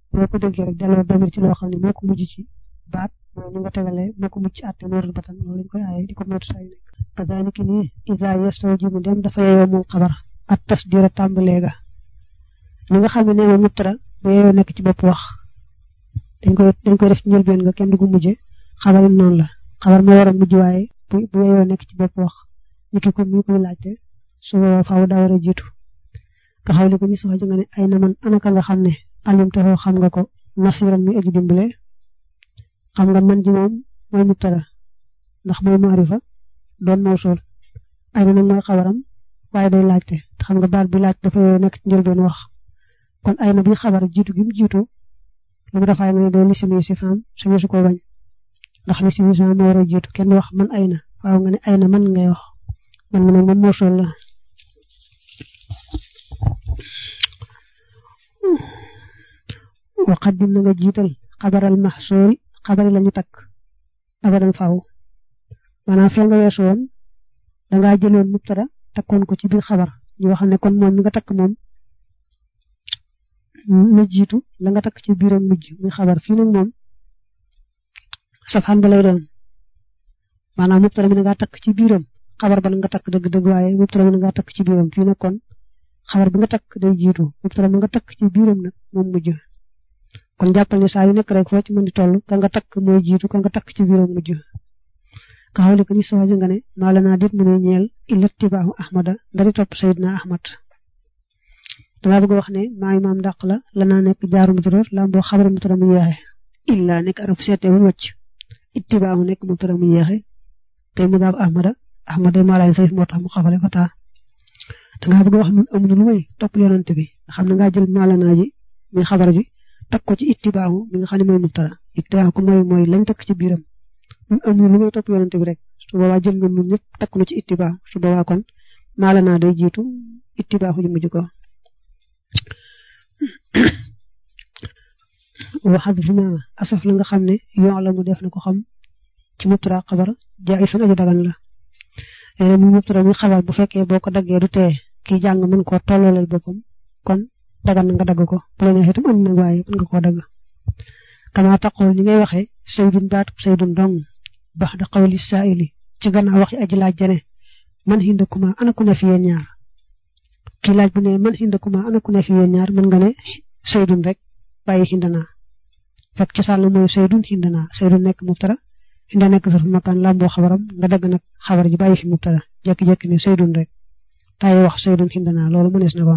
boo ko déggee rek delloo damir ci loo xam ne moo ko mujj ci baat mooy ni nga tegalee moo ko mujj ci àtte noorul batan loolu lañ koy aaye di ko moytu saa yu nekk kazalika nii isa yastawjibu dem dafa yeyoo moom xabar at tasdira tàmbalee ga li nga xam ne nee nga mubtada bu yeyoo nekk ci bopp wax dañ koy dañ koy def ci njëlbeen nga kenn du ko mujje xabar yi noonu la xabar moo war a mujj waaye bu bu yeyoo nekk ci bopp wax ni ki ko mi koy laajte su boobaa faaw daa war a jiitu nga xaw li ko mi sax nga ne ay na man anaka nga xam ne alim taxoo xam nga ko nasiran mi aji dimbale xam nga man ji moom mooy mubtada ndax mooy maarifa doon mawsul ay na nag mooy xabaram waaye day laajte te xam nga baat bi laaj dafa nekk ci njëlbeen wax kon ay na bi xabar jiitu gi mu jiitu lu mu defaay nga ne day lisimi si faam suñu su ko bañ ndax lisimi si faam moo war a jiitu kenn wax man ay na waaw nga ne ay na man ngay wax man mi nag moom mawsul la waqaddim na nga jiital xabaral maxsoori xabari lañu takk abadan faaw maanaam fee nga weesu woon dangaa jëloon mubtada takkoon ko ci biir xabar ñu wax ne kon moom mi nga takk moom na jiitu la nga takk ci biiram mujj muy xabar fii nag moom safaan ba lay doon maanaam mubtada mi nga takk ci biiram xabar ba nga takk dëgg-dëgg waaye mubtada mi nga takk ci biiram fii nag kon xabar bi nga takk day jiitu mubtada mi nga takk ci biiram nag moom mujj kon jàppal ne saa yu nekk rek foo ci mën di toll ka nga takk mooy jiitu ka nga takk ci biiram mujj ka xawle ko ni soxja nga ne maa la naa dit mu ne ñeel illa tibaahu ahmada ndari topp sayidna ahmad dama bëgg wax ne maa imaam dàq la la naa nekk jaaru mubtada la boo xabar mubtada mu yeexe illa nekk araf seete bu wacc ittibaahu nekk mubtada mu yeexe tey mu daaf ahmada ahmada maa laay sayf moo tax mu xafale fa taa danga bëgg wax nun amuñu lu may topp yonante bi nga xam ne ngaa jël maa la naa ji muy xabar ji takk ko ci ittibaahu mi nga xam ne mooy mubtada ittibaahu ko mooy mooy lañ takk ci biiram ñun amuñu lu may topp yonante bi rek su boobaa jël nga ñun ñëpp takk na ci ittibaahu su boobaa kon maala naa day jiitu ittibaahu ju mujj ko waxat fi ma asaf la nga xam ne yoon la mu def na ko xam ci mubtada xabar jaay sun aju dagan la nee mu mubtada muy xabar bu fekkee boo ko daggee du tee kii jàng mën koo tollooleel boppam kon dagan na nga dagg ko bu la neexee itam andi na waaye mën nga koo dagg kama taqul ni ngay waxee saydun baatu saydun dong bax da xawli saa'ili ci gannaaw wax aji laaj jane man hindakuma ana ku ne fi yéen ñaar kii laaj bu ne man hindakuma ana ku ne fi yéen ñaar mën nga ne saydun rek bàyyi hindana fekk ci sàll mooy saydun hindana saydun nekk mubtada hinda nekk sarfu makaan lamboo xabaram nga dagg nag xabar ji bàyyi fi mubtada jekki-jekki ne saydun rek taayi wax saydun hindana loolu mënees na ko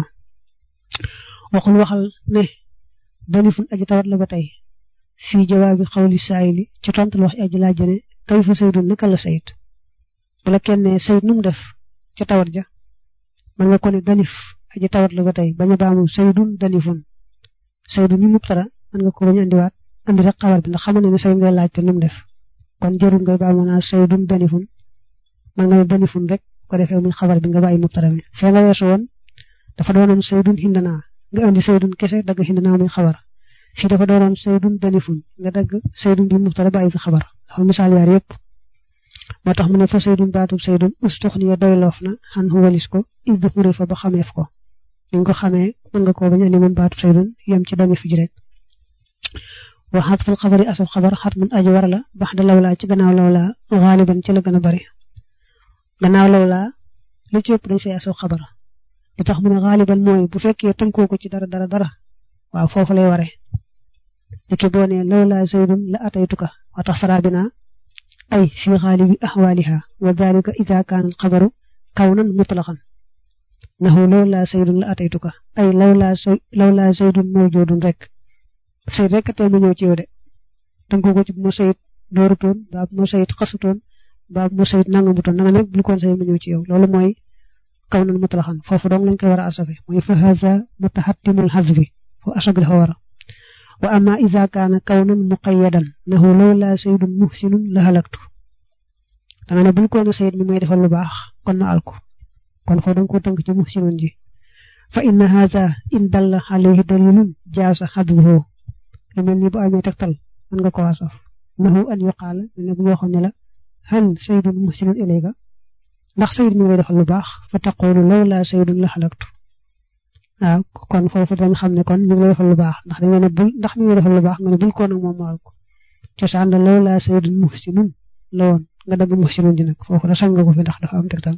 waxul waxal ne danifun aji tawat la ba tey fii jawaabi xawli saayili ci tontal wax aji laaj ne kay fa saydun naka la sayid bu la kenn ne sayid nu mu def ca tawat ja man nga ko ne danif aji tawat la ba tey bañ a baamu saydun danifun saydun mi mubtada man nga ko bañ a andiwaat andi rek xabar bi ndax xam ne ne sayid ngay laaj te nu mu def kon jarul ngay baamu naa saydun danifun man nga ne danifun rek ko defee muy xabar bi nga bàyyi mubtada mi fee nga weesu woon dafa doonoon saydun hindana nga andi saydun kese dagg hindana muy xabar fii dafa doonoon saydun danifun nga dagg saydun bi mubtada bàyyi fi xabar dafa misaal yaar yëpp moo tax mu ne fa saydun baatub saydun ustuxniya doy loof na xan walis ko id xuri fa ba xameef ko li nga ko xamee mën nga koo bañ andi moom baatub saydun yem ci danif ji rek wa xatful xabari asaf xabar xat mun aji war la bax da lawlaa ci gannaaw lawlaa xaaliban ci la gën a bari gannaaw lawlaa li ci ëpp dañ fay asaf xabar lu tax mu ne xaaliban mooy bu fekkee tënkoo ko ci dara dara dara waaw foofu lay waree léegi boo nee lawlaa zaydun la ataytuka wa tax sarabina ay fi xaalibi axwaaliha wa dalika ida kaan alxabaru kawnan mutlaqan nahu lawlaa zaydun la ataytuka ay lawlaa lawlaa zaydun mawjudun rek sayid rek tey ma ñëw ci yow de tënkoo ko ci bu ma sayid doorutoon baa bu ma sayid xasutoon baa bu ma sayid nangamutoon nanga rek bul koon sayid ma ñëw ci yow loolu mooy kaw nan mutlaxan foofu dong lañ koy war a asafe mooy fa haza mutaxattimul hasbi fo asag dafa war a wa amma ida kaana kawnan muqayyadan nahu lawla saydun muhsinun la halaktu danga ne bul koon sayid mi may defal lu baax kon ma alku kon foo danga ko tënk ci muhsinun ji fa inna haza in dalla alayhi dalilun jaasa hadbuhu lu mel ni bu amee tegtal mën nga ko asaf nahu an yuqaala ne bu ñoo xam ne la hal saydun muhsinun ilayka ndax sayid mi ngay defal lu baax fa taqulu lawla saydun la xalaktu waaw kon foofu dañ xam ne kon ñu ngi lay defal lu baax ndax dañ ne bul ndax mi ngi defal lu baax nga ne bul ko nag moom maal ko cosaan la loolu laa sayyidun muhsinun la woon nga dagg muhsinun ji nag foofu da sañ nga ko fi ndax dafa am tegtal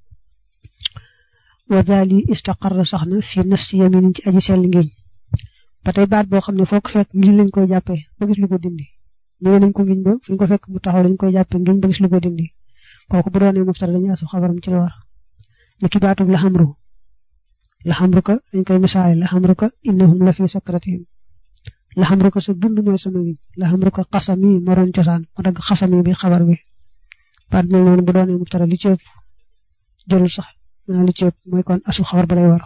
wa daali istaqarra sax na fi nafsi yamin ci aji sell ngiñ ba tey baat boo xam ne foo ko fekk ngiñ lañ koy jàppee ba gis lu ko dindi ñu nañ ko ngiñ ba fu ñu ko fekk mu taxaw dañ koy jàppee ngiñ ba gis lu ko dindi kooku bu doonee mubtada dañuy asu xabaram ci lu war ni ki baatub la xamru la xamruka dañ koy misaale la xamruka innahum la fi sakratihim la xamruka sa dund mooy sama ngiñ la xamruka xasami moroon cosaan ma dagg xasami bi xabar bi baat mel noonu bu doonee mubtada li ci ëpp jëlul sax li ci ëpp mooy kon asu xabar ba lay war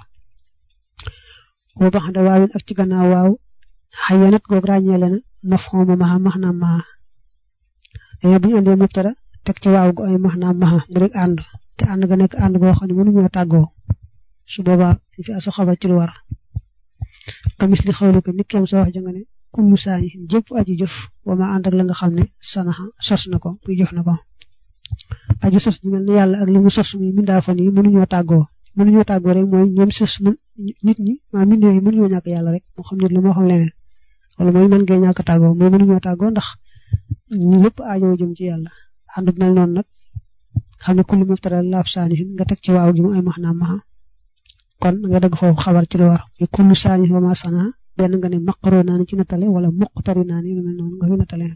wa bax da waawin ak ci gannaaw waaw xayanat goog ràññeele na mafhuma maxa max naam maxa dañoo bu ñu andee mubtada teg ci waaw gu ay max naam maxa mu rek ànd te ànd ga nekk ànd goo xam ne mënuñoo tàggoo su boobaa dañ fi asu xabar ci lu war kamis li xawli ko nit keem sa wax ja nga ne kullu saani jëpp aji jëf wa ma ànd ak la nga xam ne sanaxa sos na ko muy jëf na ko aji sos ji mel ne yàlla ak li mu sos muy mindaafan yi mënuñoo tàggoo mënuñoo tàggoo rek mooy ñoom sos nit ñi maa mbindee yi mënuñoo ñàkk yàlla rek moo xam nit la moo xam leneen wala mooy mën ngeen ñàkk tàggoo mooy mënuñoo tàggoo ndax ñu lépp aajoo jëm ci yàlla ànd mel noonu nag xam ne kullu mubtada laaf saanihin nga teg ci waaw gi mu ay max naam maxa kon nga dëgg foofu xabar ci lu war muy kullu saanihin wa ma sana benn nga ne maqaroo naa ni ci nattale wala muqtari naa ni lu mel noonu nga fi nattale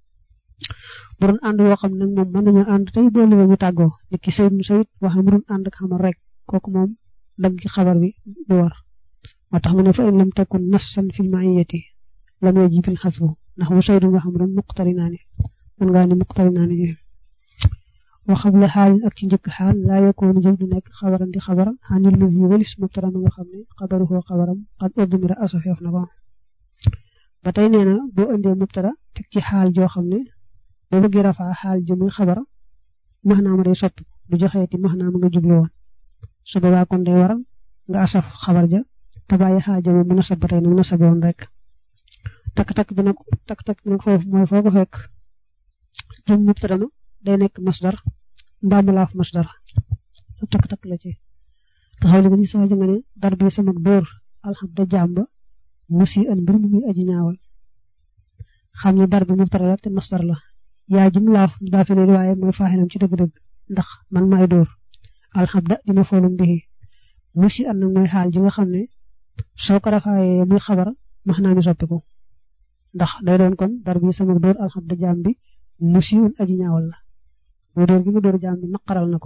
bu doon ànd yoo xam nag moom mën nañoo ànd tey boo liggéey ñu tàggoo nit ki sayid mu sayid wax mu doon ànd ak xamal rek kooku moom dagg ci xabar bi du war moo tax mu ne fa in lam takun nassan fil ma'iyati lam yajibil xasbu ndax bu saydu nga xam doon muqtari naa ni mën ngaa ni muqtari naa ni ji waxam la xaalin ak ci njëkk xaal laa yakoonu jëf du nekk xabaran di xabaram xanil lazi walis mubtada ma nga xam ne xabaru koo xabaram xad udmira asafeef na ko ba tey nee na boo indee mubtada teg ci xaal joo xam ne boo bëggee rafaa xaal ji muy xabar maxnaama day soppi du joxeeti maxnaama nga jublu woon su boobaa kon day waral nga asaf xabar ja te bàyyi xaal ja moom mu nasab ba tey nu mu nasabe woon rek takk-takk bi nag takk-takk bi nag foofu mooy foo ko fekk jëm mubtada ma day nekk masdar mbaa mu laaf masdar takk-takk la ci nga xam ne nga ni sax nga ne dar bi sama dóor alhamda jàmba musi an mbir mu muy aji ñaawal xam ne dar bi mubtada la te masdar la yaa jim laaf daa fi léegi waaye mooy faaxinam ci dëgg-dëgg ndax man maay dóor alhamda dima foolum bihi musi an nag mooy xaal ji nga xam ne soo ko rafaayee muy xabar max naa mi soppiku ndax day doon kon dar bi sama dóor alhamda jaam bi musi un aji ñaawal la mu dóor gi mu dóor jaam bi naqaral na ko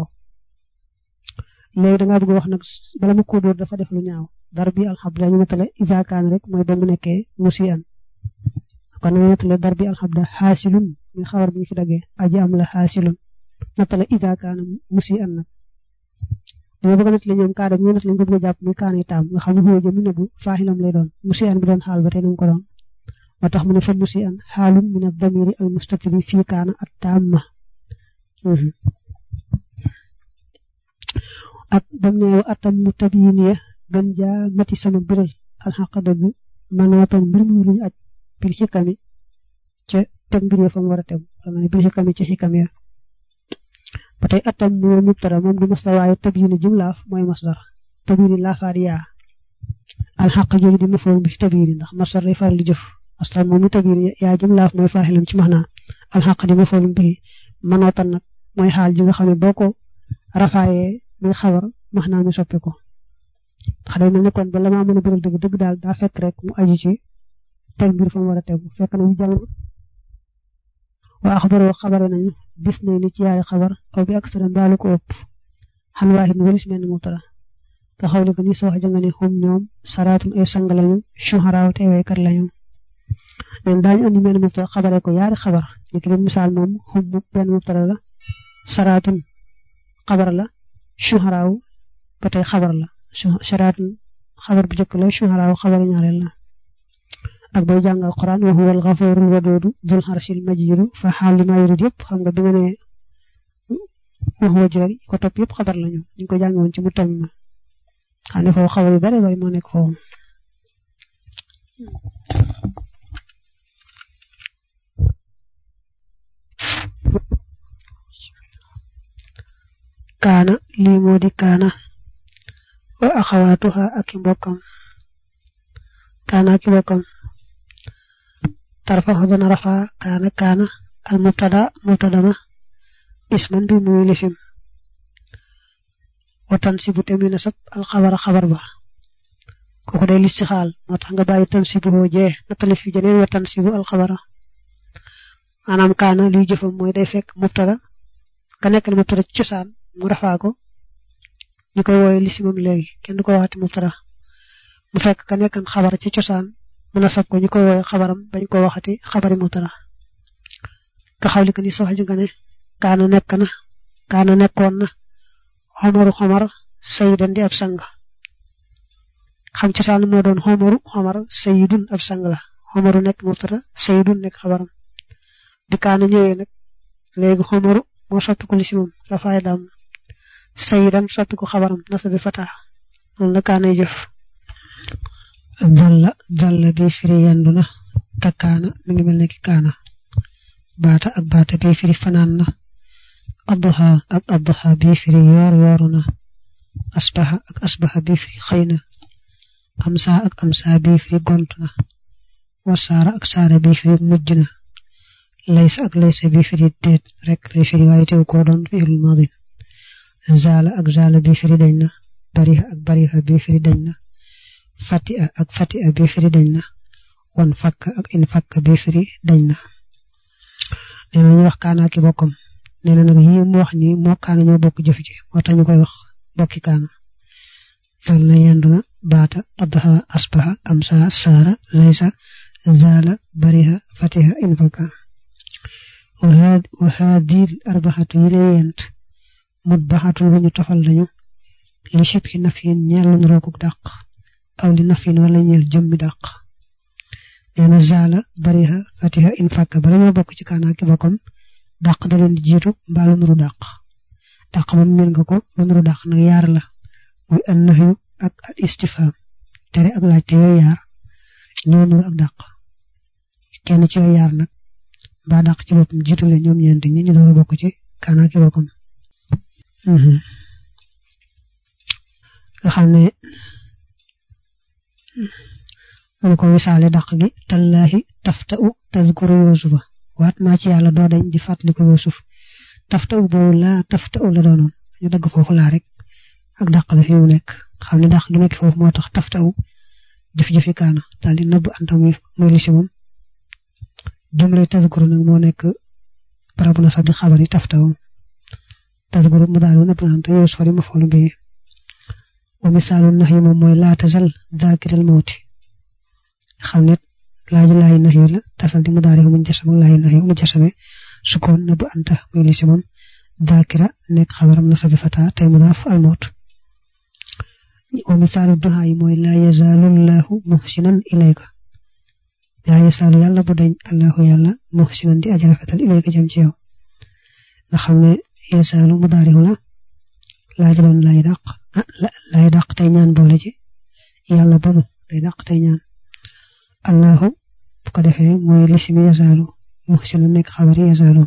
léegi dangaa bëgg wax nag bala mu ko dóor dafa def lu ñaaw dar bi alhamda ñu matale isaakaan rek mooy ba mu nekkee musi an kon nga nattale dar bi alhamda xaasilun muy xabar bu ñu fi daggee aji am la xaasilun nattale isaakaan musi an nag dama bëgg a nattale ñoom kaada ñu nattale ñu ko bëgg a jàpp muy kaanay taam nga xam ne xoo jëm na bu faaxilam lay doon musi an bi doon xaal ba tey nañ ko doon moo tax mu ne fa musi an xaalun min ad-damiri al mustatiri fii kaana at taamma ak bam ne wa atam mu tabiin ya gën jaa mati sama biral alxaq dëgg manootan mbir mu luñu aj bil xikami ca teg mbir ya fa mu war a teg wala nga ne bil xikami ca xikam ya ba tey atam mu mubtada moom du masdar waaye tabiini jim laaf mooy masdar tabiini laafaat yaa alxaq jooju di mafoon bi ci tabiini ndax masdar day faral di jëf masdar moom mi tabiini yaa jim laaf mooy faaxilam ci max naa alxaq di mafoon bi manootan nag mooy xaal ji nga xam ne boo ko rafaayee muy xabar max naa mi soppi ko ndax day mel ne kon ba la maa mën a bëral dëgg dëgg daal daa fekk rek mu aju ci teg mbir fa mu war a tegu fekk na ñu jàng waa xabaroo xabare nañu bis nañ ni ci yaari xabar aw bi ak sara mbaalu ko ëpp xan waaxit walis mel ni mubtada nga xawle ko ni sa wax janga ne xum ñoom saraatum ay sang lañu shuharaaw te waykat lañu leen daañu andi mel ni mubtada xabare ko yaari xabar ni ki misaal moom xum benn mubtada la saraatum xabar la shuharaaw ba tey xabar la saraatum xabar bu njëkk la shuharaaw xabar ñaareel la ak bay jàng alquran wa huwa alxafuurul wadoodu dul xarsil majiidu fa xaal li maa yurid yëpp xam nga bi nga ne wa huwa jël ko topp yëpp xabar lañu ñu ko jàng woon ci mu tam ma xam ne foofu xabar yu bare bari moo nekk foofu kaana lii moo di kaana wa axawaatuha ak i mbokkam kaana ak i mbokkam tarfaxu dana rafa kaana kaana al mubtada mubtada ma isman bi muy lisim watan si bu temi na sab al xabara xabar ba kooku day lis ci xaal moo tax nga bàyyi tan si bu jee nattali fi jeneen watan si bu al xabara maanaam kaana liy jëfam mooy day fekk mubtada ka nekk na mubtada ci cosaan mu rafaa ko ñu koy wooye lisimam léegi kenn du ko waxati mubtada mu fekk ka nekkan xabar ci cosaan mu nasab ko ñu koy wooye xabaram bañ ko waxati xabari mubtada ka xawli ko ni sox ji nga ne kaana nekk na kaana nekkoon na xomaru xomar sayidan di ab sang xam cosaan moo doon xomaru xomar sayidun ab sang la xomaru nekk mubtada sayidun nekk xabaram bi kaana ñëwee nag léegi xomaru moo soppi ko lisimam rafaay daam sayidan soppi ko xabaram nasa bi fata loolu la kaanay jëf dalla dalla bi firi yendu na ka kaana mi ngi mel ne ki kaana baata ak baata bi firi fanaan na adduha ak adduha bi firi yoor yooru na asbaha ak asbaha bi firi xëy na amsa ak amsa bi firi gont na wasaara ak saara bi firi mujj na laysa ak laysa bi firi déet rek lay firi waaye teew koo doon fi'lul maadin zaala ak zaala bi firi dañ na bariha ak bariha bi firi dañ na fatiha ak fatiha bi firi dañ na wan fakka ak in fakka bi firi dañ na nee na ñu wax kaana ki bokkam nee na nag yi mu wax ni moo kaana ñoo bokk jëf ji moo tax ñu koy wax bokki kaana fal na yendu na baata adha asbaha amsa saara laysa zaala bariha fatiha in fakka wa haadil arbaxatu yi lay yent mut baxatul lu ñu tofal lañu li shibhi nafyin ñeel lu rookuk dàq aw li nafyin wala ñeel jëmmi dàq nee na zaala bariha fatiha in fakka bala ñoo bokk ci kaana ki bokkam dàq da leen di jiitu mbaa lu nuru dàq dàq ba mel nga ko lu nuru dàq nag yaar la muy an nahyu ak al istifham tere ak laajte yooyu yaar ñoo nuru ak dàq kenn ci yooyu yaar nag mbaa dàq ci boppam jiitu le ñoom ñeent ñi ñu door a bokk ci kaana ki bokkam nga xam ne mu ko misaale dàq gi tallaahi tafta'u tazkuru yusufa waat naa ci yàlla doo dañ di fàttali ko yusuf tafta'u boobu laa tafta'u la doonoon ñu dagg foofu laa rek ak dàq la fi mu nekk xam ne dàq gi nekk foofu moo tax tafta'u jëf-jëfi kaana daal di nëbb antam muy lisi moom jumla tazkuru nag moo nekk barabu na sax di xabar yi tafta'u tazkuru mu daal nëbb na am te yusuf di ma foolu bi wa misaalu nax yi moom mooy laa tasal zakiral mawti xam ne laaju laayi nax yu la tasal di mu daari mu jasam ak laayi nax yu mu jasame sukkoon na bu anta muy li si moom zakira nekk xabaram na sabi fata tey mu daaf almawt wa misaalu duha yi mooy laa yazaalu llahu muhsinan ilayka laa yazaalu yàlla bu dañ allahu yàlla muhsinan di aji rafetal ilayka jëm ci yow nga xam ne yazaalu mu daari la laajaloon laay dàq lay dàq tey ñaan boole ci yàlla ba mu day dàq tey ñaan allahu bu ko defee mooy lisimi yasaalu muhsina nekk xabari yasaalu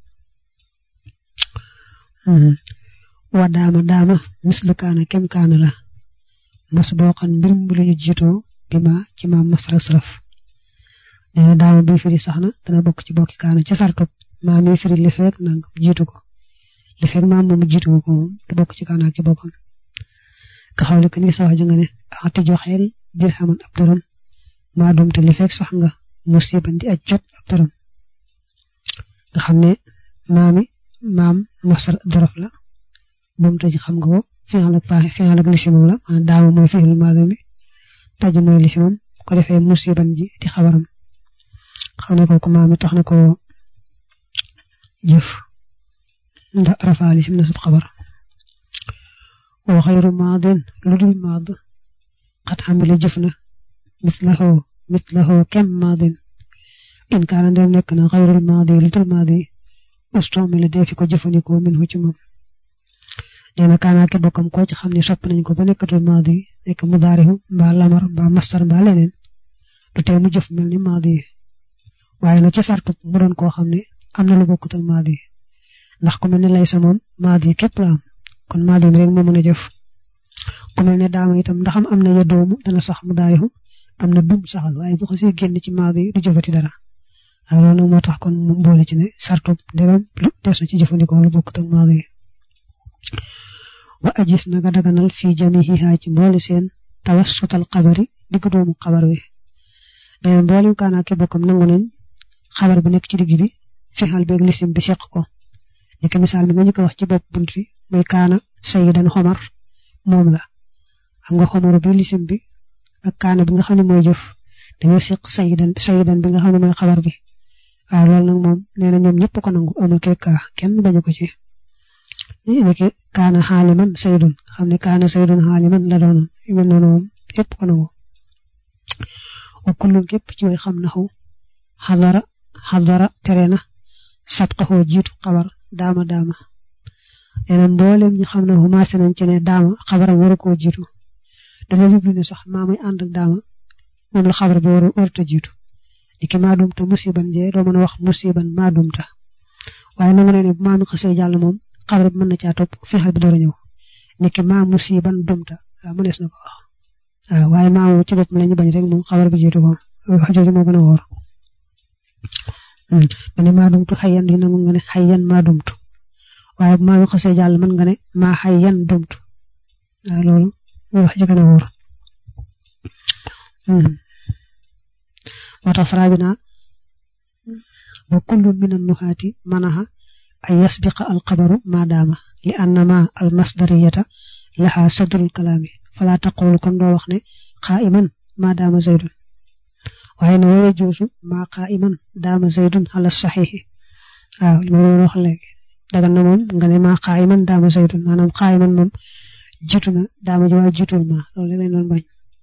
wa daama daama mislu kaana kem kaana la mas boo xam mbir mu lu ñu jiitoo bi ma ci maam masraf saraf nee na daama bi firi sax na dana bokk ci bokki kaana ca sartub maa mi firi li feek nangam jiitu ko li feek maam moom jiitu ko moom du bokk ci kaana ki bokkam ka xawle que ni sa wax ji nga ne ati joxeel dirhaman ab dërëm maa doom te li fekk sax nga musiban di aj jot ab dërëm nga xam ne maami maam masar dorof la moom te ji xam nga ko fi'al ak faaxe fi'al ak lisimam la daama mooy fi'il maadi mi taj mooy lisimam ko defee musiban ji di xabaram xam ne kooku maami tax na ko jëf ndax rafa lisim na sub xabar wa xayru maadin lu dul maad xat xamile jëf na mislahu mislahu kem maadin in kaana ndem nekk na xayrul maadi lu dul maadi ustomile dee fi ko jëfandikoo min hu ci moom nee na kaana ki bokkam koo ci xam ne sopp nañ ko ba nekkatul maadi nekk mudaarihu mbaa lamar mbaa mastar mbaa leneen du tey mu jëf mel ni maadi waaye nag ci sartu mu doon koo xam ne am na lu bokkut ak maadi ndax ku mel ni lay sa moom maadi képp la am kon maadi mi rek moo mën a jëf ku mel ne daama itam ndaxam am na ya doomu dana sax mu daarihu am na dum saxal waaye bu xasee génn ci maadi du jëfati dara waaw loolu nag moo tax kon mu boole ci ne sartu ndegam lu des na ci jëfandikoo lu bokkut ak maadi wa ajis na nga daganal fii jamihiha ci mboole seen tawassutal xabari digg doomu xabar wi nee mboolem kaanaa ki bokkam nangu nañ xabar bu nekk ci digg bi fexal beeg lisim bi seq ko ni ko misaal bi nga ñu ko wax ci bopp bunt bi muy kaana sayidan xomar moom la xam nga xomaru bi lisim bi ak kaana bi nga xam ne mooy jëf dañoo seq sayidan sayidan bi nga xam ne mooy xabar bi waaw loolu nag moom nee na ñoom ñëpp ko nangu amul kee kaa kenn bañu ko ci léegi kaana xaaliman saydun xam ne kaana saydun xaaliman la doonoon yu mel noonu moom yëpp ko nangu wa kullun képp ci way xam na xaw xadara xadara tere na sabqaxoo jiitu xabar daama daama yeneen mboolem ñu xam ne xumaase nañ ci ne daama xabaram waru koo jiitu dañoo jublu ne sax maa muy ànd ak daama moom la xabar bi waru warut a jiitu di ki maa dumta musiban jee doo mën a wax musiban maa dumta waaye nangu ne ne bu maa mi xasee jàll moom xabar bi mën na caa topp fexeel bi door a ñëw ni ki maa musiban dumta waaw mënees na ko wax waaw waaye maa ci boppam la ñu bañ rek moom xabar bi jiitu ko wax jooju moo gën a wóor ma ne maa dumtu xayyan di nangu nga ne xayyan maa dumtu waaye bu maa mi xasee jàll mën nga ne maa xayyan dumtu waaw loolu wax ji gën a wóor moo tax fara bi naa wa kullu min annuhaati manaha an yasbiqa alxabaru maadaama li annama almasdariyata laha sadrul kalaami fala taqulu kon doo wax ne qaa'iman maadaama zaydun waaye ne wooye joosu maa qaa'iman daama zaydun ala saxiixi waaw li ma doon wax léegi dagan na moom nga ne maa qaa'iman daama zaydun maanaam qaa'iman moom jiitu na daama ji waaye jiitul ma loolu lañ doon bañ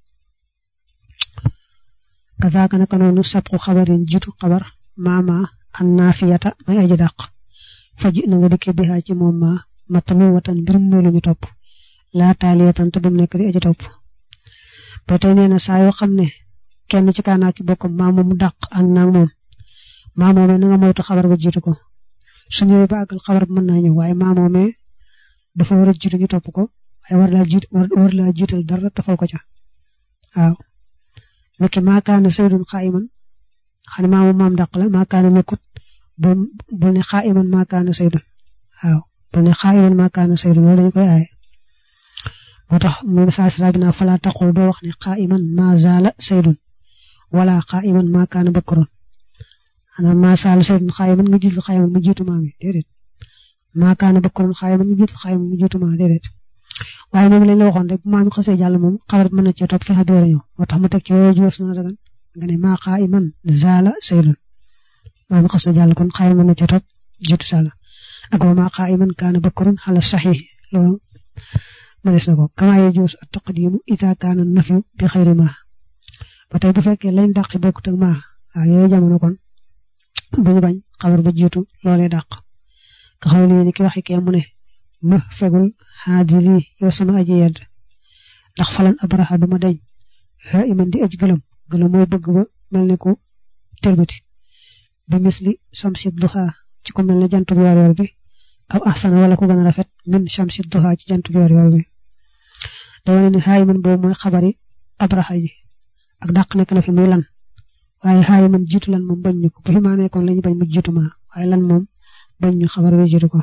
kazaaka naka noonu sabqu xabarin jiitu xabar maama an naafiyata may aji dàq faj na nga dikke bihaa ci moom ma matalu watan mbirum moolu ñu topp laa taaliyatan te bum nekk di aji topp ba tey nee na saa yoo xam ne kenn ci kaanaa ki bokkam maa moom dàq ànd naag moom maa moomee na nga moytu xabar ba jiitu ko su ñëwee ba àggal xabar ba mën naa ñëw waaye maa moomee dafa war a jiitu ñu topp ko waaye war laa jiit war laa jiital dara tafal ko ca waaw léegi maakaana saydun xaayiman xam ne maa moom maam dàq la maakaana nekkut bul bul ne xaayiman maakaana saydun waaw bul ne xaayiman maakaana saydun loolu dañu koy aaye moo tax mu saasira bi naa falaa taqul doo wax ne xaayiman maa zaala saydun wala xaayiman maakaana bakkaroon maanaam maa zaala saydun xaayiman nga jiital xaayiman mu jiitu maam yi déedéet maakaana bakkaroon xaayiman nga jiital xaayiman mu jiitu maam déedéet waaye moom lañ la waxoon rek bu maam xasee jàll moom xabar mën na cee topp fexe door a ñëw moo tax mu teg ci woowu jiwës na dagan nga ne maa qaa'iman zaala saydun maam xas na jàll kon xaayma mën na cee topp jiitu sàlla ak wa maa qaa'iman kaana bakarun ala saxiix loolu mënees na ko kamaa yajuuzu at taqdiimu idaa kaana nafyu bi xayri maa ba tey bu fekkee lañ dàqi bokkut ak maa waaw yooyu jamono kon duñu bañ xabar ba jiitu loolee dàq nga xam ne ni ki waxi kee mu ne ma fegul xaadiri yow sama aji yedd ndax falan abraha duma deñ xaa iman di aj gëlëm gëlëm mooy bëgg ba mel ne ku tëlbati bi misli samsi duha ci ku mel ne jantu yor yor bi aw ahsana wala ku gën a rafet min samsi duha ci jantu yor yor bi da wane ne xaa iman boobu mooy xabari abraha ji ak dàq nekk na fi muy lan waaye xaa iman jiitu lan moom bañ ñu ko bu fi maa nekkoon lañu bañ mu jiitu ma waaye lan moom bañ ñu xabar bi jiitu ko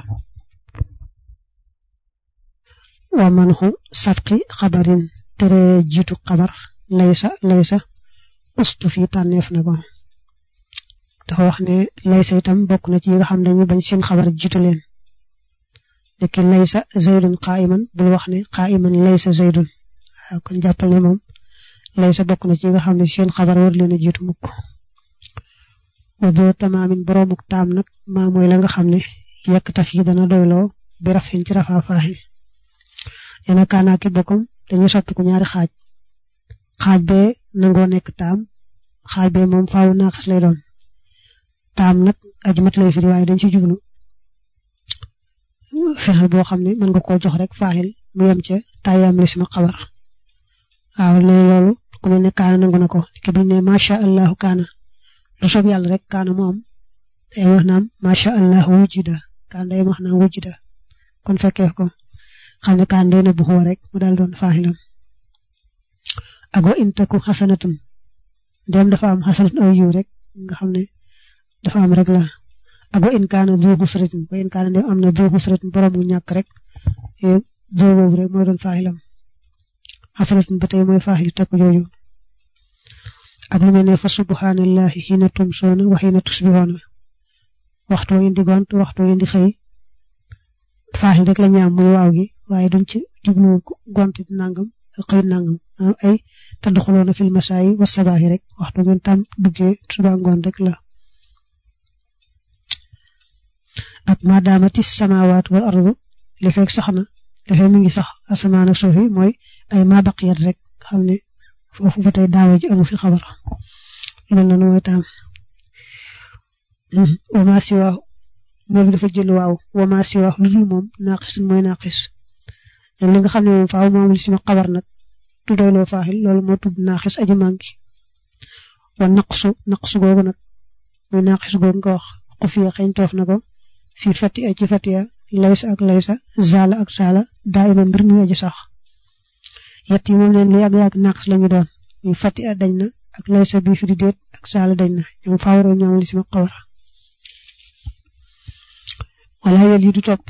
wa manxu sabqi xabarin tere jiitu xabar laysa laysa ustu fi tànneef na ko dafa wax ne laysa itam bokk na ci yi nga xam ne ñu bañ seen xabar jiitu leen léegi laysa zaydun qaa'iman bul wax ne qaa'iman laysa zaydun waaw kon jàppal ne moom laysa bokk na ci yi nga xam ne seen xabar war leen a jiitu mukk wa doo tamaamin boroomuk taam nag maa mooy la nga xam ne yekk taf yi dana doyloo bi rafin ci rafaa faaxin yéen a kaanaa ki bokkam dañuy soppi ko ñaari xaaj xaaj bee nangoo nekk taam xaaj bee moom faaw naaxas lay doon taam nag aji mat lay firi waaye dañ ci jublu fexel boo xam ne mën nga koo jox rek faaxil mu yem ca tàyyam lisma xabar waaw léegi loolu ku mel ne kaana nangu na ko ki buñ ne macha allahu kaana lu soob yàlla rek kaana mu am day wax naam macha allahu wujida kaana day wax naam wujida kon fekkee ko xam ne kaan day na bu xuwa rek mu daal doon faaxilam ak wa in taku xasanatun dem dafa am xasanatun aw yiw rek nga xam ne dafa am rek la ak wa in kaana du xusratin wa in kaana dem am na du xusratin borom mu ñàkk rek do boobu rek mooy doon faaxilam xasanatun ba tey mooy faaxil takku jooju ak lu mel ne fa subhanallahi xiina tumsoona wa xiina tusbihoona waxtu wa indi gont waxtu wa indi xëy faaxil rek la ñaam muy waaw gi waaye duñ ci jublu gont di nangam xëy nangam ay tadduxuloona fil masaayi wa sabaahi rek waxtu ngeen tam duggee suba ngoon rek la ak maadaamati samawaat wal ardu li fekk sax na li fekk mi ngi sax asamaan ak suuf yi mooy ay ma baqiyat rek xam ne foofu ba tey daawa ji amu fi xabar mel na mooy taam wama siwaa moom dafa jël waaw wama siwaa lu dul moom naaqisun mooy naaqis li nga xam ne moom faaw moom li sima xabar nag du doyloo faaxil loolu moo tudd naaqis aji manki wa naqsu naqsu googu nag mooy naaqis googu nga wax xufiya xëñ toof na ko fii fati a ci fatiya laysa ak laysa zaala ak zaala daa ima mbir mi aji sax yett yi moom leen lu yàgg-yàgg naqis lañu doon muy fati a dañ na ak laysa bi fi di déet ak zaala dañ na ñoom faaw rek ñoom li sima xabar wala yel yi du topp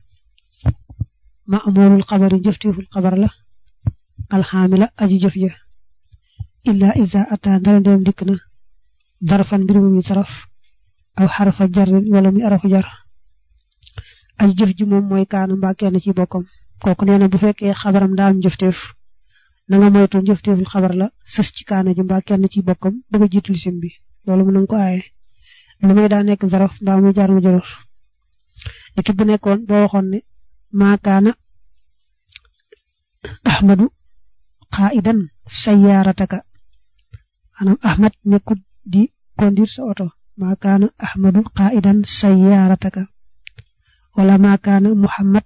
ma amoolul xabari jëftiiful xabar la alxaamila aji jëf ja illa iza ata ndara dem dikk na darfan mbir mu mi saraf aw xarafa jarin wala muy arafu jar aji jëf ji moom mooy kaana mbaa kenn ci bokkam kooku nee na bu fekkee xabaram daa am jëfteef na nga moytu jëfteeful xabar la sës ci kaana ji mbaa kenn ci bokkam bëgg a jiitu lisim bi loolu mën nañ ko aaye lu may daa nekk zaraf mbaa muy jaar mu jaror équipe bu nekkoon boo waxoon ne maakaana ahmadu qaidan sayyarataka maanaam ahmad nekkut di conduire sa oto maakaana ahmadu qaidan sayyarataka wala maakaana muhammad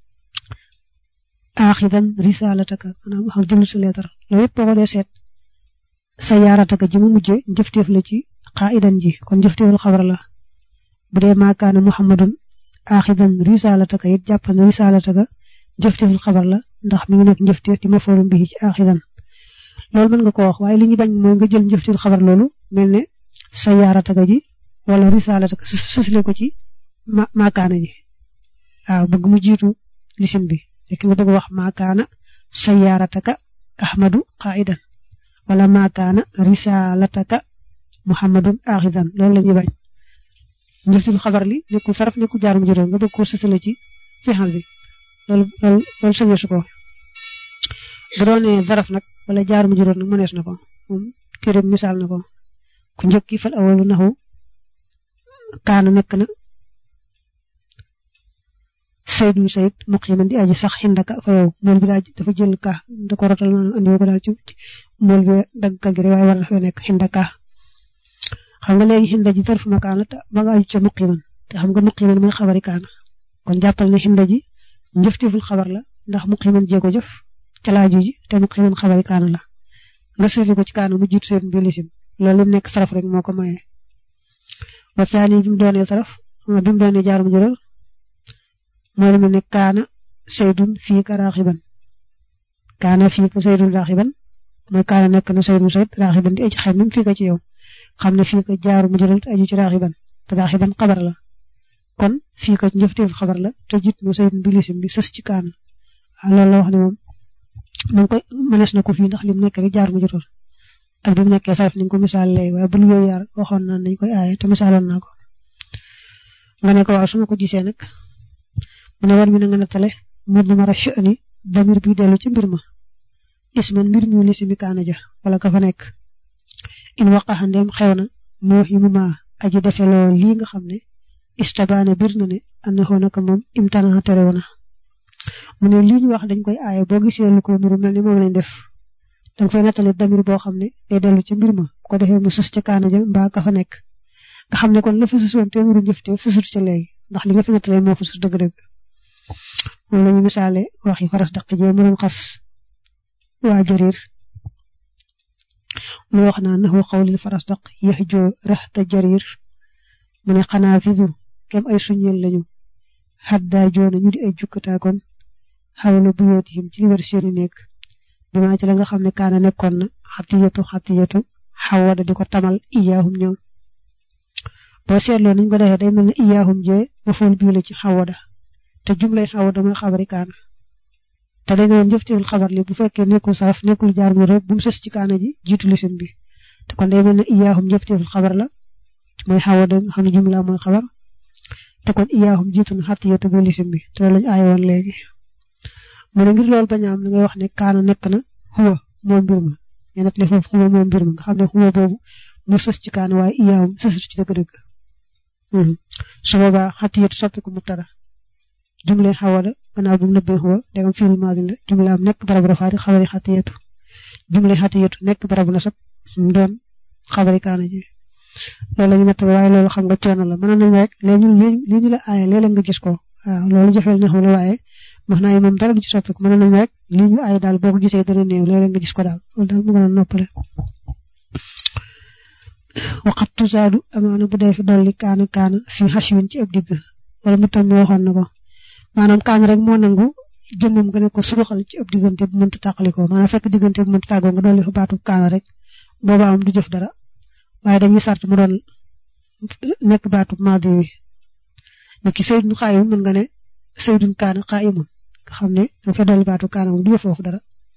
axidan risalataka maanaam xam jëlu sa leetar loolu yëpp boo ko dee seet sayyarataka ji mu mujje njëfteef la ci qaidan ji kon njëfteeful xabar la bu dee maakaana muhammadun axidan risalataka it jàppal ne risalataka njëfteeful xabar la ndax mi ngi nekk njëfteef di ma forum bi ci axidan loolu mën nga ko wax waaye li ñu bañ mooy nga jël njëfteeful xabar loolu mel ne sayaarataka ji wala risalataka sësle ko ci ma maakaana ji waaw bëgg mu jiitu lisim bi fekk nga bëgg wax maakaana sayaarataka ahmadu qaidan wala maakaana risalataka muhammadun axidan loolu la ñuy bañ njëftul xabar li nekkul saraf nekkul jaar mu juróom nga bëgg ko sësale ci fexal bi loolu loolu loolu sañee su ko bu doonee zaraf nag wala jaar mu juróom nag mënees na ko moom téere misaal na ko ku njëkk yi fal awalu naxu kaana nekk na saydun sayid muqiman di aji sax xindaka fa yow mool bi daal dafa jël ka da ko rotal maanaam andi ko daal ci mool bi dagg ka gi waaye war na fa nekk xindaka xam nga léegi xinda ji zarf makaan la ba nga aju ca muqiman te xam nga muqiman mooy xabari kaana kon jàppal ne xinda ji njëfteeful xabar la ndax muqiman jee ko jëf ca laaju ji te muqiman xabari kaana la nga seetlu ko ci kaana mu jiitu seen mbilisim loolu lim nekk saraf rek moo ko maye wa saani bi mu doonee saraf bi mu doonee jaarum juróor mooy lu mel ne kaana saydun fii ka raaxiban kaana fii ka saydun raaxiban mooy kaana nekk na saydun sayd raaxiban di aji xel même fii ka ci yow xam ne fii ko jaaru mu jëral aju ci raaxiban te raaxiban xabar la kon fii ko njëfteeful xabar la te jiit mu saydun bi lisim bi sës ci kaana loolu la wax ne moom nañ koy mënees na ko fii ndax lim nekk rek jaar mu jëral ak bi mu nekkee saraf ni nga ko misaal lay waaye bul yooyu yaar waxoon naa nañ koy aaye te misaaloon naa ko nga ne ko waaw su ma ko gisee nag mu ne war mi na nga nattale mbir mi mara sha'ni damir bi dellu ci mbir ma isman mbir mi lisimi kaana ja wala ka fa nekk in waqaxa ndem xew na moo yi mu ma aji defeloo lii nga xam ne istabaane bir na ne ana xoo naka moom imtana terew na mu ne lii ñu wax dañ koy aaye boo gisee lu ko nuru mel ni moom lañ def danga fay nattale damir boo xam ne day dellu ci mbir ma ko defee mu sës ca kaana ja mbaa ka fa nekk nga xam ne kon la fa sës woon te nuru njëfte sësut ca léegi ndax li nga fi nattale moo fa sës dëgg-dëgg moom la ñu misaale waxi faras daq jee mu doon xas waa jarir lu wax naa naxu xawlil faras daq yax joo raxta jarir mu ne xanaa fidu kem ay suñeel lañu xaddaa joona ñu di ay jukkataakoon xawla bu yootihim ci li wër seeni néeg bi maa ci la nga xam ne kaana nekkoon na xatiyatu xatiyatu xawada di ko tamal iyaahum ñoom boo seetloo niñ ko defee day mel ne iyaahum jee mafool bii la ci xawada te jumlay xawada mooy xabari kaana te dañ doon jëfteewul xabar li bu fekkee nekkul saraf nekkul jaar mu rëbb bu mu sës ci kaana ji jiitu lisim bi te kon day mel ne iyaahum jëfteewul xabar la mooy xawada nga xam ne jumla mooy xabar te kon iyaahum jiitu na xatiyatu bu lisim bi te loolu lañ aaye woon léegi mu ne ngir loolu bañ a am da ngay wax ne kaana nekk na xuwa moom mbir ma ñu nekk li foofu xuwa moom mbir ma nga xam ne xuwa boobu mu sës ci kaana waaye iyaahum sësut ci dëgg-dëgg su boobaa xatiyatu soppiku mubtada jumle xawada gannaaw bu mu nëbbee xuwa dagam fiil maadin la jumlaam nekk barabu rafaati xabari xatiyatu jumle xatiyatu nekk barabu nasab mu doon xabari kaana ji loolu la ñu natt waaye loolu xam nga coono la mën nañ rek léegi li ñu la aaye léeg-léeg nga gis ko waaw loolu jafeel neexu la waaye wax naa moom dara du ci soppiku mën nañ rek li ñu aaye daal boo ko gisee dana néew léeg-léeg nga gis ko daal loolu daal mu gën a noppale waxat tusaadu amaana bu dee fi dolli kaana kaana fi xaswin ci ab digg wala mu tam waxoon na ko maanaam kaana rek moo nangu jëmmam nga ne ko suruxal ci ab diggante bu mënta tàqalikoo maanaam fekk diggante bu mënta tàggoo nga dolli fa baatu kaana rek booba am du jëf dara waaye dañuy sart mu doon nekk baatu maadi wi niki saydun xaayimun mën nga ne saydun kaana xaayimun nga xam ne danga fa dolli baatu kaana moom du jëf foofu dara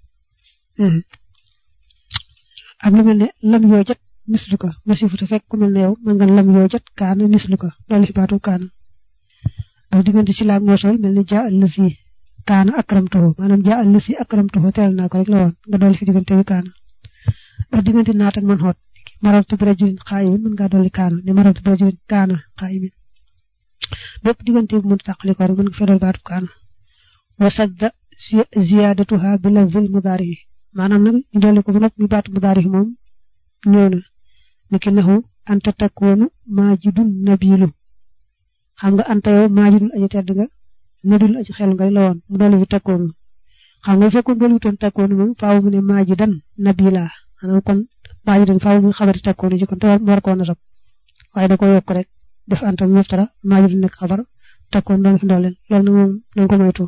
ak lu mel ne lam yoo jat mislu ko masifu te fekk ku mel ne yow mën nga lam yoo jat kaana mislu ko dolli fi baatu kaana ak diggante ci laag moosool mel ne jaa allasi kaana akramtuhu maanaam jaa allasi akramtuhu teral naa ko rek la woon nga dolli fi diggante wi kaana ak diggante naat ak man xoot marartu bi rajulin xaayimin mën ngaa dolli kaana ne marartu bi rajulin kaana xaayimin bépp diggante bu mën tàqali ko rek mën nga fee dolli baatu kaana wa sadda ziyaadatuha bi lafzil mudaari maanaam nag ñu dolli ko ba noppi mi baatu mudaari moom ñëw na niki naxu anta takkoonu maajidun nabilu xam nga anta yow maajidun aji tedd nga nabilu aji xel nga la woon mu dolli fi takkoonu xam nga fekkoon dolli wutoon takkoonu moom faaw mu ne maajidan nabila maanaam kon maajidan faaw mu xabari takkoonu ji kon te war koo nasab waaye da ko yokk rek def anta mu muftara maajidun nekk xabar takkoon doon fi ndooleen loolu nag moom nañ ko moytu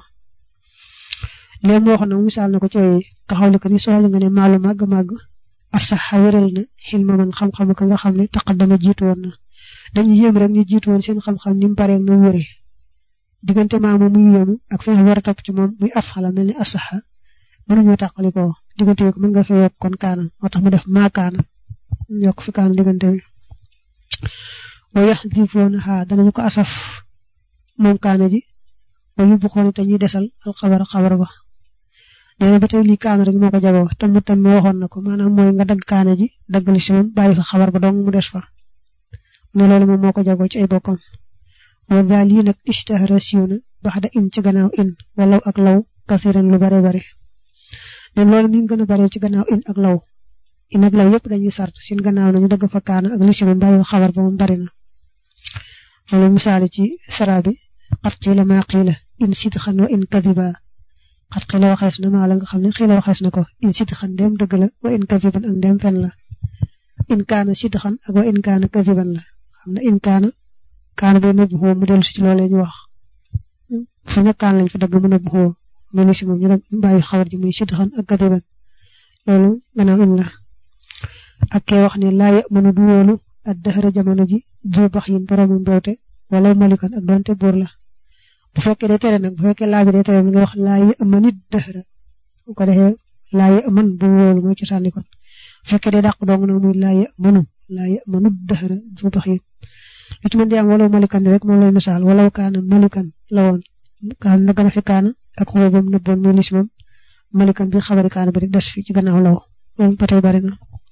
léegi mu waxoon nag misaal na ko ci taxawli ko ni soxla nga ne maalu màgg màgg asaxa wéral na xilma man xam-xam ka nga xam ne taqaddama jiitu woon na dañu yéem rek ñu jiitu woon seen xam-xam ni mu paree na wéree diggante maamu muy yéemu ak fi nga war a topp ci moom muy af xala mel ni asaxa mënuñoo tàqali ko diggante yi ko mën nga fee yokk kon kaana moo tax mu def maa kaana yokk fi kaana diggante bi wa yaxdifoona xaa danañu ko asaf moom kaana ji wa yóbbu xoon te ñuy desal alxabar xabar ba nee na ba tey lii kaana rek moo ko jagoo tam tam waxoon na ko maanaam mooy nga dagg kaana ji daggali si moom bàyyi fa xabar ba dong mu des fa ne loolu moom moo ko jagoo ci ay bokkam wa daal yi nag ishtahara siiw na baxda in ci gannaaw in walaw ak law kasiran lu bare bare ne loolu mi ngi gën a bare ci gannaaw in ak law in ak law yëpp dañuy sart seen gannaaw nañu dagg fa kaana ak li si moom bàyyi fa xabar ba moom bari na loolu misaali ci sara bi xat xiila maa xiila in sidxan wa in kadiba xat xiila waxees na maa la nga xam ne xiila waxees na ko in sidxan ndem dëgg la wa in kadiban ak ndem fen la in kaana sidxan ak wa in kaana kadiban la xam ne in kaana kaana boo nëbb xoo mu dellu si ci loolee ñu wax fu nekk kaan lañ fa dagg mu nëbb xoo mu lu si moom ñu dagg bàyyi xabar ji muy sidxan ak kadiban loolu gannaaw in la ak kee wax ne laa mënu du wóolu ak dëxëra jamono ji du bax yin boroomu mbewte wala malikan ak doonte buur la bu fekkee day tere nag bu fekkee laa bi day tere nga wax laa yi ama nit dëxëra bu ko defee laa yi aman bu wóolu mooy cosaani kon bu fekkee day dàq dong nag muy laa yi amanu laa yi amanu dëxëra du bax yin lu ci mën di am wala malikan rek moom lay misaal wala kaana malikan la woon kaan na gën a fi kaana ak xuba bam nëbboon muy lis moom malikan bi xabari kaana bi rek des fi ci gannaaw law loolu ba tey bari na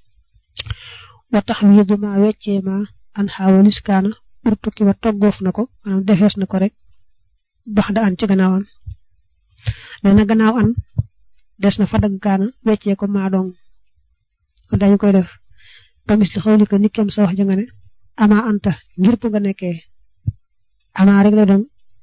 wa tax wiidu ma weccee ma an xaawalis kaana urtukki wa toggoof na ko maanaam defees na ko rek bax da an ci gannaaw an nee na gannaaw an des na fa dagg kaana weccee ko maa dong dañu koy def kamis li xawli ko nikkem sa wax ja nga ne ama anta ngir bu nga nekkee ama rek la doon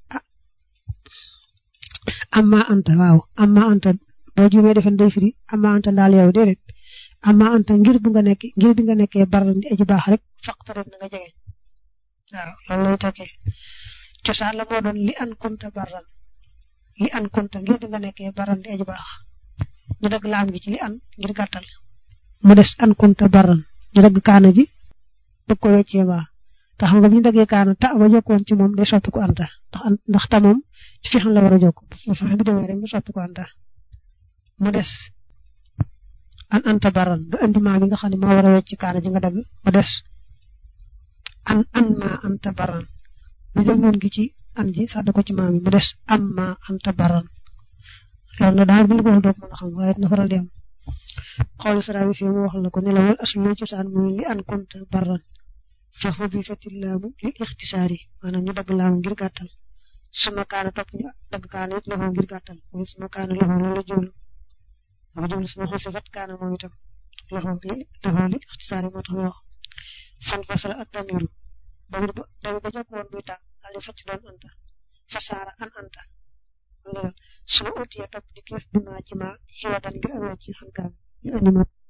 amma anta waaw amma anta boo juumee defen day firi amma anta ndaal yow déedéet amma anta ngir bu nga nekk ngir bi nga nekkee baral di aji baax rek faqtarib na nga jege waaw loolu lay tekkee cosaan la moo doon li an kunta baral li an kunta ngir di nga nekkee baran di aji baax ñu dagg laam gi ci li an ngir gàttal mu des an kunta baran ñu dagg kaana ji bëgg ko weccee baa te xam nga bu ñu daggee kaana ta ba jokkoon ci moom day soppi ko anta ndax ndax ta moom ci fixan la war a jokk bu fexe bi demee rek mu soppi ko anta mu des an anta baran nga indi maa mi nga xam ne moo war a wecc kaana ji nga dagg mu des an an ma anta baran ñu jël noon gi ci an ji sàdd ko ci maam yi mu des am ma anta baran loolu na daal bu ñu ko wax doog mën a xam waaye dina faral di am xool sara bi fii mu wax la ko ne la wal aslu cosaan muy li an kunta baran fa xudifati laamu lil ixtisaari maanaam ñu dagg laamu ngir gàttal suma kaana topp ñu dagg kaana it loxo ngir gàttal mooy suma kaana loxo loolu la jublu dafa jublu suma xusifat kaana moom itam loxo li loxo li ixtisaari moo tax mu wax fan fasala ak damiru damir ba damir ba jokk woon muy tàng daal di facc doon anta fasaara an anta suma utiya topp di kéef bi maa ci maa xiwadan ngir ak wàcc xan kaana ñu andi ma